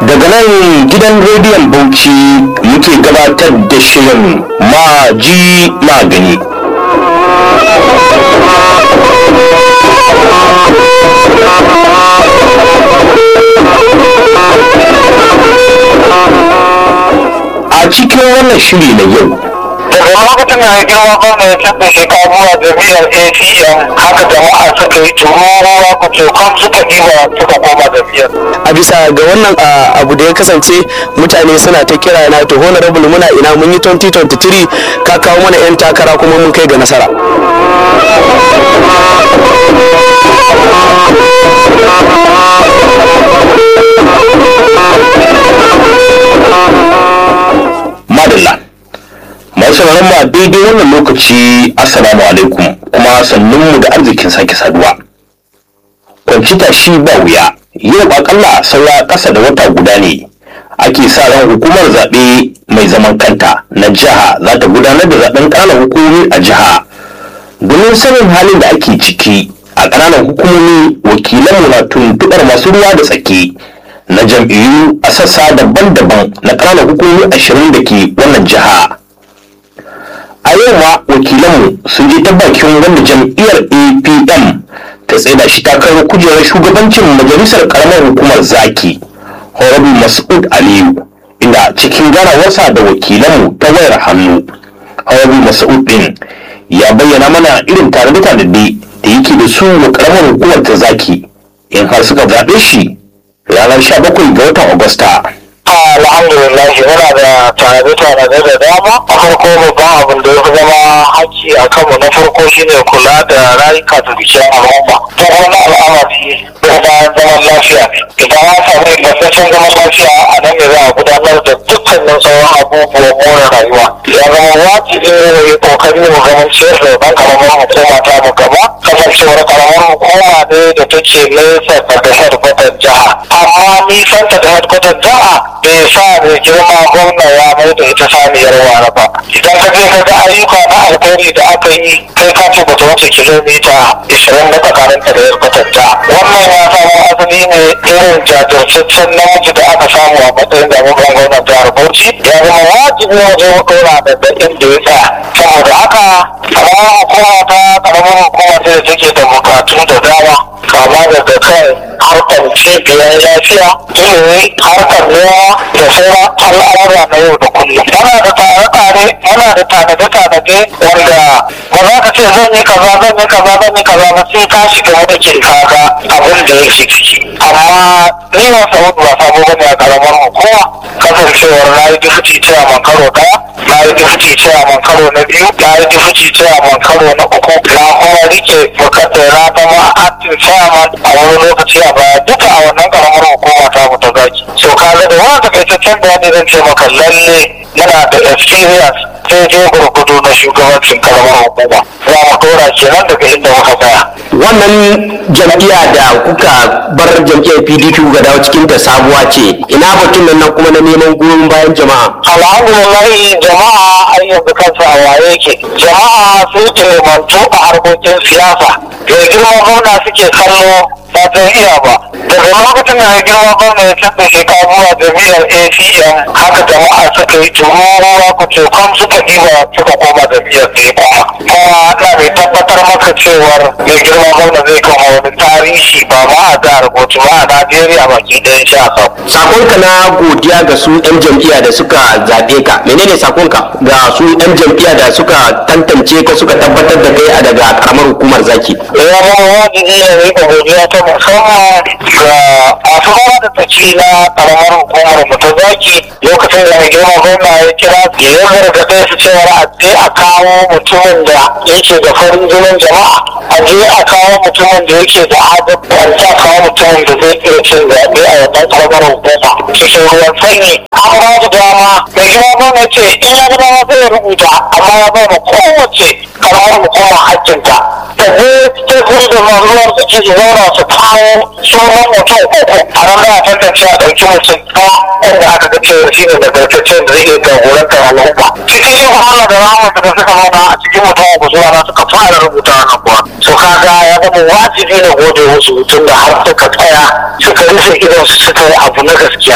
daga nan gidan rediyon bauchi muke gabatar da shirin maji magani a cikin wannan shiri na yau daga lokacin da girma gwamna ya canza shekaru a jami'ar acm haka jama'a suka yi tururuwa ku cokon suka ɗiba suka koma jami'ar a bisa ga wannan a, abu da ya kasance mutane suna ta kira na to honorable muna ina mun yi 2023 ka kawo mana 'yan takara kuma mun kai ga nasara madalla masu sauraron mu a daidai wannan lokaci assalamu alaikum kuma sannun mu da arzikin sake saduwa kwancita shi ba wuya yau akalla saura ƙasa da wata guda ne ake sa ran hukumar zaɓe mai zaman kanta na jiha za ta gudanar da zaɓen ƙananan hukumomi a jiha domin sanin halin da ake ciki a ƙananan hukumomi wakilanmu na tuntuɓar masu ruwa da tsaki na jam'iyyu a sassa daban-daban na ƙananan hukumomi ashirin da ke wannan jiha a yau ma wakilanmu sun je ta bakin wanda jam'iyyar apm ta tsaida shi takarar kujerar shugabancin majalisar karamar hukumar zaki horabu mas'ud aliyu inda cikin ganawarsa da wakilanmu ta wayar hannu horabu mas'ud din ya bayyana mana irin tanade-tanade da yake da su wa karamar hukumar ta zaki in har suka zaɓe shi ranar 17 ga watan agusta alhamdulillah muna da tanade-tanade da dama a farko babban abin da ya fi zama haƙƙi a kanmu na farko shine kula da rayuka da dukiyar al'umma ta wani al'amari da bayan zaman lafiya idan an samu ingantaccen zaman lafiya a nan ne za a gudanar da dukkanin sauran abubuwan more rayuwa ya zama wajibi ne mu yi kokari mu ganin ciyar da ban karamar hukuma ta mu gaba kasancewar karamar hukuma ne da take nesa daga headquarter jiha amma nisanta da headquarter jiha bai sa mai girma gwamna ya mai da ita saniyar wara ba idan ka je ka ga ayyuka na alkhairi da aka yi kai ka ce bata wuce kilomita 20 na tsakanin ta da headquarter jiha wannan ya samu asali ne irin jajirtaccen namiji da aka samu a matsayin da gwamnan jihar bauchi ya zama wajibi wajen dora daga inda ya tsaya saboda haka karamar hukuma ta karamar hukuma ce da take da bukatu da dama kama daga kan harkar cibiyar lafiya ilimi harkar noma da sauran al'amura na yau da kullum muna da tare-tare muna da tanade-tanade wanda ba za ka ce zan yi kaza zan yi kaza zan yi kaza ba sai ka shiga wadakin kaga abin da yake ciki amma ni ba samu ba sabo bane a karamar hukuma kasancewar na yi dufuci cewa karo daya na yi dufuci cewa karo na biyu na yi dufuci cewa karo na uku na kuma rike bukatar na zama active chairman a wani lokaci a baya duka a wannan karamar hukuma ta mu ta zaki so kaga da wani takaitaccen bayani zan ce maka lalle yana da experience sai je gurgudu na shugabancin karamar hukuma za mu dora kenan daga inda muka tsaya wannan jam'iyya da kuka bar jam'iyyar pdp kuka dawo cikin ta sabuwa ce ina batun nan nan kuma na neman goyon bayan jama'a alhamdulillah jama'a har yanzu kansa a waye yake jama'a sun ilimantu a harkokin siyasa mai girma gwamna suke kallo ba ta iya ba daga lokacin da mai girma gwamna ya canza shekaru a jami'ar acm haka jama'a suka yi tururuwa ku cokon suka ɗiba suka koma jami'ar da ya koma kuma na mai tabbatar maka cewar mai girma gwamna zai kama wani tarihi ba ma a jihar bauchi ba a najeriya baki ɗaya sha sau sakonka na godiya ga su 'yan jam'iyya da suka zaɓe ka menene sakonka ga su 'yan jam'iyya da suka tantance ka suka tabbatar da kai a daga karamar hukumar zaki ya zama wajibi ya rika godiya ta musamman ga masu ruwa da tsaki na karamar hukumar mu ta zaki lokacin da mai girma gwamna ya kira ya yi gargaɗe su cewa a je a kawo mutumin da yake da farin jinin jama'a a je a kawo mutumin da yake da adabta a kawo mutumin da zai iya cin zaɓe a wannan karamar hukuma cikin ruwan sanyi an ba da dama mai girma gwamna ce in ya ga dama zai rubuta amma ya bai ma kowace karamar hukuma hakkinta da zai cikin da ruwan da ke zauna su kawo sunan mutum uku a nan za a tantance a ɗauki mutum ɗaya wanda aka ga cewa shi ne nagartaccen da zai iya jagorantar al'umma cikin yin wahala da rahama da suka zauna a cikin mutum uku zuwa na suka fara rubuta wannan kuwa so kaga ya zama wajibi na gode musu tun da har suka tsaya suka rufe idon su suka yi abu na gaskiya ba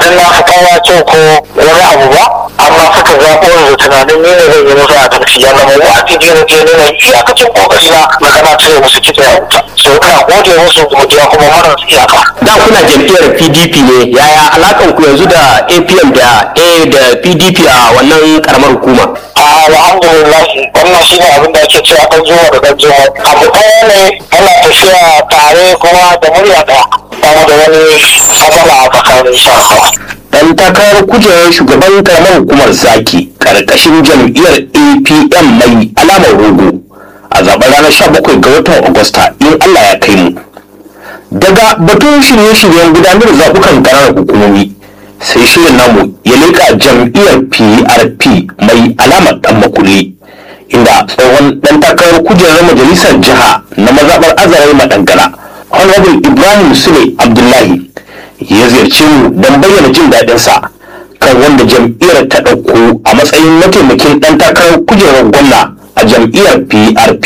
tunanin na fi kowa kyau ko wani abu ba amma suka zaɓo da tunanin ni ne zan yi musu adalci ya zama wajibi ne je nuna iyakacin kokari na na kana cire musu kitse a wuta so ina gode musu godiya kuma marar iyaka da kuna jam'iyyar pdp ne yaya alakan ku yanzu da apm da a da pdp a wannan karamar hukuma alhamdulillah wannan shi ne abin da ake cewa ɗan zuwa da ɗan zuwa abu ɗaya ne ana tafiya tare kuma da murya ɗaya ba mu da wani matsala a tsakanin sha dan takarar kujerar shugaban karamar hukumar zaki karkashin jam'iyyar apm mai alamar rogo a zaben ranar 17 ga watan agusta in allah ya kai mu daga batun shirye-shiryen gudanar da zaɓukan ƙananan hukumomi sai shirin namu ya leƙa jam'iyyar prp mai alamar ɗan makulli inda tsohon ɗan takarar kujerar majalisar jiha na mazaɓar azarai madangana honorable ibrahim sule abdullahi ya ziyarci mu don bayyana jin daɗinsa kan wanda jam'iyyar ta ɗauko a matsayin mataimakin ɗan takarar kujerar gwamna a jam'iyyar prp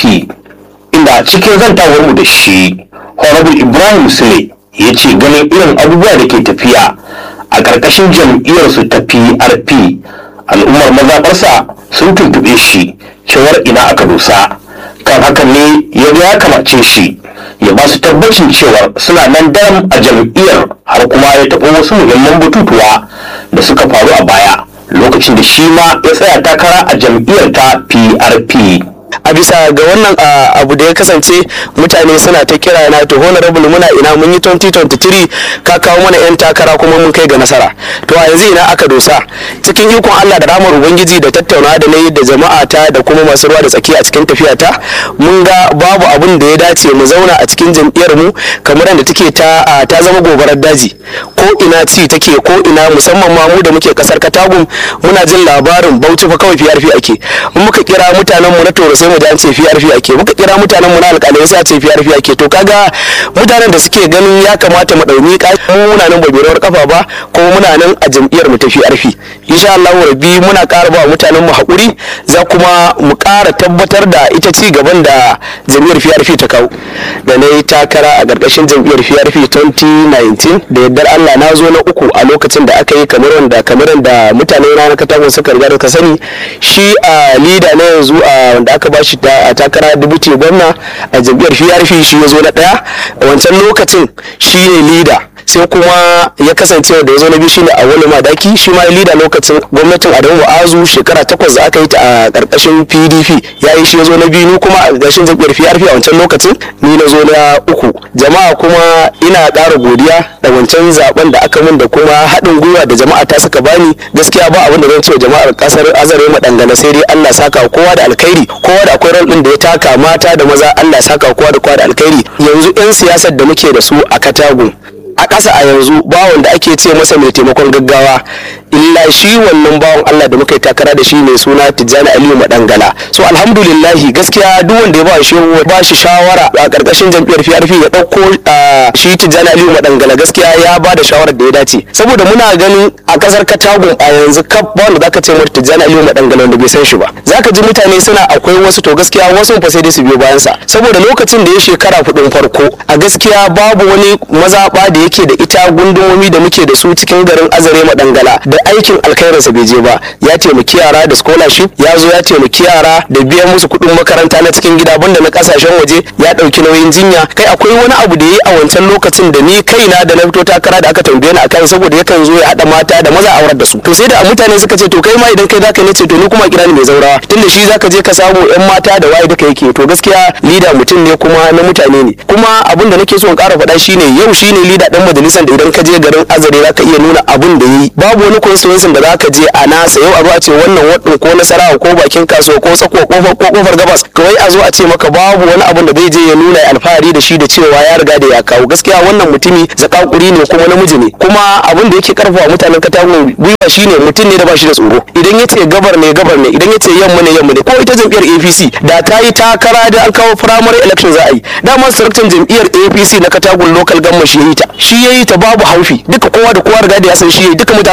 inda cikin zantawar mu da shi honorable ibrahim sule ya ce ganin irin abubuwa da ke tafiya a ƙarƙashin jam'iyyarsu ta prp al'ummar mazaɓarsa sun tuntuɓe shi cewar ina aka dosa kan hakan ne ya ga ya kamace shi ya ba su tabbacin cewar suna nan daram a jam'iyyar har kuma ya taɓa wasu muhimman batutuwa da suka faru a baya lokacin da shi ma ya tsaya takara a jam'iyyar ta prp a bisa ga wannan a, abu da ya kasance mutane suna ta kira na to honorable muna ina mun yi 2023 ka kawo mana yan takara kuma mun kai ga nasara to a yanzu ina aka dosa cikin ikon Allah da ramar ubangiji da tattauna da nayi da jama'a ta da kuma masu ruwa da tsaki a cikin tafiya ta mun ga babu abun da ya dace mu zauna a cikin jam'iyyar mu kamar da take ta a, ta zama gobarar daji ko ina ci take ko ina musamman ma mu da muke kasar Katagum muna jin labarin Bauchi fa kawai PRP ake in muka kira mutanen mu na Toro sai mu ji an ce PRP ake muka kira mutanen mu na alƙalai sai a ce PRP ake to kaga mutanen da suke ganin ya kamata mu ɗauni mu muna nan ba rawar kafa ba kuma muna nan a jam'iyyar mu ta PRP insha Allah rabbi muna ƙara ba mutanen mu haƙuri za kuma mu ƙara tabbatar da ita ci gaban da jam'iyyar PRP ta kawo da na yi takara a ƙarƙashin jam'iyyar PRP 2019 da yardar Allah na zo na uku a lokacin da aka yi kamar wanda kamar da mutane na katakon suka riga da ka sani shi a leader na yanzu a wanda aka ba shi a takara dubuti gwamna a jam'iyyar PRP shi ya zo na ɗaya a wancan lokacin shi ne leader sai kuma ya kasance da ya zo na biyu shine a wani madaki shi ma lida lokacin gwamnatin adamu azu shekara takwas da aka yi ta a karkashin pdp ya yi shi ya zo na biyu ni kuma a ƙarshen jam'iyyar prp a wancan lokacin ni na zo na uku jama'a kuma ina ƙara godiya da wancan zaben da aka min da kuma haɗin gwiwa da jama'a ta suka bani gaskiya ba abin da zan ce wa jama'ar ƙasar azare madangana sai dai allah saka kowa da alkhairi kowa da akwai rol ɗin da ya taka mata da maza allah saka kowa da kowa da alkhairi yanzu 'yan siyasar da muke da su a katagun a ƙasa a yanzu bawon da ake ce masa mai taimakon gaggawa illa shi wannan bawan Allah da muka yi takara da shi mai suna Tijjani Aliyu Madangala so alhamdulillahi gaskiya duk wanda ya ba shi ba shi shawara a ƙarƙashin jam'iyyar PRP ya ɗauko shi Tijjani Aliyu Madangala gaskiya ya ba da shawarar da ya dace saboda muna ganin a ƙasar Katagun a yanzu kaf ba wanda zaka ce mata Tijjani Aliyu Madangala wanda bai san shi ba zaka ji mutane suna akwai wasu to gaskiya wasu fa sai dai su biyo bayan sa saboda lokacin da ya shekara hudun farko a gaskiya babu wani mazaɓa da yake da ita gundumomi da muke da su cikin garin azare madangala da aikin alkhairinsa bai je ba ya taimaki yara da scholarship ya zo ya taimaki yara da biyan musu kuɗin makaranta na cikin gida banda na kasashen waje ya ɗauki nauyin jinya kai akwai wani abu da ya yi a wancan lokacin da ni kaina da na fito takara da aka tambaye ni akan saboda yakan zo ya haɗa mata da maza aurar da su to sai da mutane suka ce to kai ma idan kai zaka ne ce to ni kuma kira ni mai zaurawa tunda shi zaka je ka samu yan mata da waye duka yake to gaskiya lida mutum ne kuma na mutane ne kuma abin da nake so in ƙara faɗa shine yau shine lida dan majalisar da idan ka je garin azare zaka iya nuna abin da yi babu wani constituency da zaka je a nasa yau a zo a ce wannan wadin ko nasarawa ko bakin kasuwa ko tsako kofar ko kofar gabas kawai a zo a ce maka babu wani abin da zai je ya nuna alfahari da shi da cewa ya riga da ya kawo gaskiya wannan mutumi zakakuri ne kuma namiji ne kuma abin da yake karfafa mutanen katagun gwiwa shine mutum ne da ba shi da tsoro idan ya ce gabar ne gabar ne idan ya ce yamma ne yamma ne ko ita jam'iyyar APC da ta yi takara da an kawo primary election za a yi dama saraktan jam'iyyar APC na katagun local government shi ya yi ta shi ya yi ta babu haufi duka kowa da kowa riga da ya san shi ya yi duka mutanen sa ne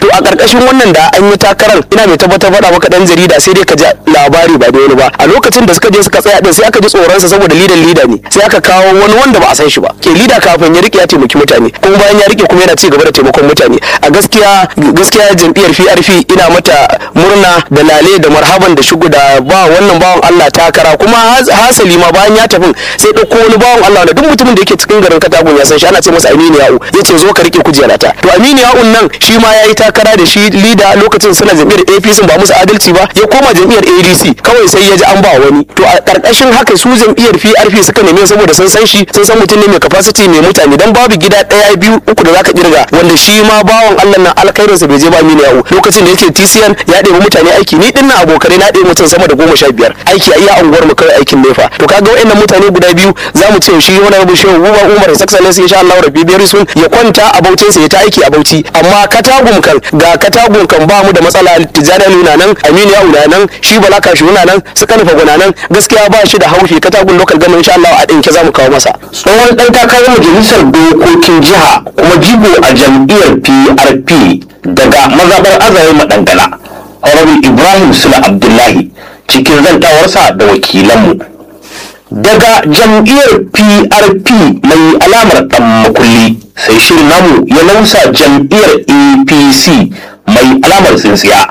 to a ƙarƙashin wannan da an yi takarar ina mai tabbatar faɗa maka ɗan jarida sai dai ka ji labari ba da wani ba a lokacin da suka je suka tsaya din sai aka ji tsoronsa saboda lidan lida ne sai aka kawo wani wanda ba a san shi ba ke lida kafin ya rike ya taimaki mutane kuma bayan ya rike kuma yana ci gaba da taimakon mutane a gaskiya gaskiya jam'iyyar PRP ina mata murna da lale da marhaban da shigo da ba wannan bawan Allah takara kuma hasali ma bayan ya tafi sai ɗauko wani bawan Allah wanda duk mutumin da yake cikin garin Katagun ya san shi ana ce masa Aminu Ya'u yace zo ka rike kujerata to Aminu Ya'un nan shi ma yayi takara da shi lida lokacin suna jam'iyyar APC ba musu adalci ba ya koma jam'iyyar ADC kawai sai ya ji an ba wani to a karkashin haka su jam'iyyar PRP suka neme saboda sun san shi sun san mutum ne mai capacity mai mutane dan babu gida ɗaya biyu uku da zaka kirga wanda shi ma bawan Allah nan alkhairinsa bai je ba Aminu Ya'u lokacin da yake TCN ya ɗebi mutane aiki ni dinnan abokanai na ɗebi mutum sama da goma sha biyar aiki a iya unguwar mu kawai aikin nefa to kaga wa'annan mutane guda biyu za mu ce shi wani rabu shehu Buba Umar His Excellency insha Allah rabbi biyar sun ya kwanta a bautin sa ya ta aiki a bauchi amma katagum kan ga katagum kan ba mu da matsala Tijjani nuna nan Aminu Ya'u na nan shi Bala Kashi na nan su Kanifa guna nan gaskiya ba shi da haufi katagun local government insha Allah a ɗinke za mu kawo masa tsohon ɗan takarar majalisar dokokin jiha kuma jigo a jam'iyyar PRP daga mazaɓar azare madangala Honorable Ibrahim Sula Abdullahi cikin zantawarsa da wakilanmu. Daga jam'iyyar PRP mai alamar ɗan makulli sai shirin namu ya nausa jam'iyyar APC mai alamar tsintsiya.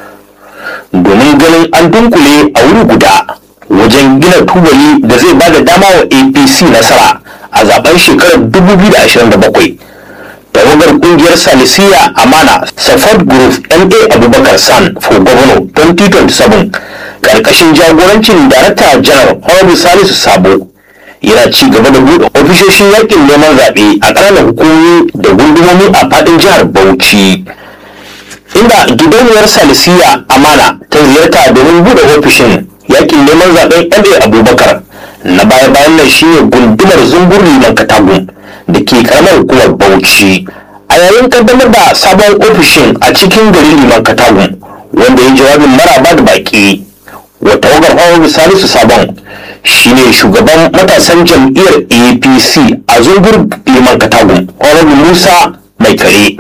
Domin ganin an dunkule a wuri guda wajen gina tubali da zai ba da dama wa APC nasara a zaben shekarar 2027. tawagar kungiyar salisiya amana support group ma abubakar san for governor 2027 karkashin jagorancin darakta janar honorable salisu sabo yana ci gaba da buɗe ofishoshin yakin neman zaɓe a ƙananan hukumomi da gundumomi a faɗin jihar bauchi inda gidauniyar salisiya amana ta ziyarta domin buɗe ofishin yakin neman zaɓen ma abubakar na baya-bayan nan shine gundumar zungur liman katagun da ke karamar hukumar bauchi a yayin kaddamar da sabon ofishin a cikin garin liman katagun wanda ya jawabin maraba da baki wata wagar hawan salisu sabon shine shugaban matasan jam'iyyar apc a zungur liman katagun honorable musa mai kare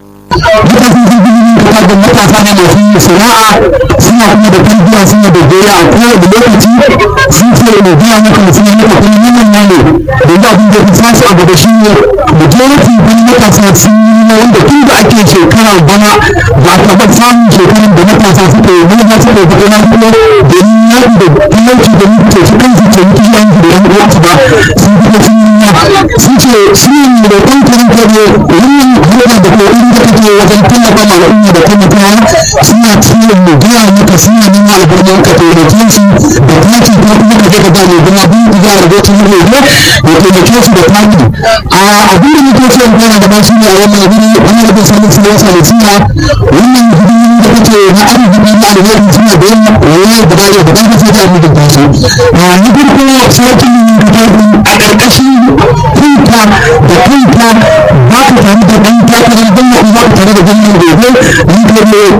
da matasa ne masu sana'a suna kuma da tarbiyya suna da goya a kowane lokaci sun ce mai biya maka mutum ya maka kuma neman ne ne don da abin da ya sa su a gaba shi ne majority wani matasa sun yi wanda tun da ake shekara bana ba a taɓa samun shekaran da matasa suka yi nuna suka yi fito na kuma domin yaƙi da talauci da mutu su kansu ce mutu yanki da yan uwansu ba sun fito sun yi sun ce shi ne da ɗan karin kare wannan hanyar da kuma inda kake wajen tallafa ma al'umma da taimakawa suna ciwon mu gaya maka suna nema albarman ka taimake su da taki ko kuma ka je ka ba mai gina bin gida da zai tuni mai ya taimake su da taki a abin da muke so mu gana da ba shi ne a wannan guri wannan da sanin su yasa da suna wannan guri da kake na arziki na alheri suna da yawa wani da bare da kanka sai ta mu da su a ni farko sarkin da a ƙarƙashin kanka da kanka ba ka tare da ɗan takarar gwamnati ba ka tare da gwamnati gobe ni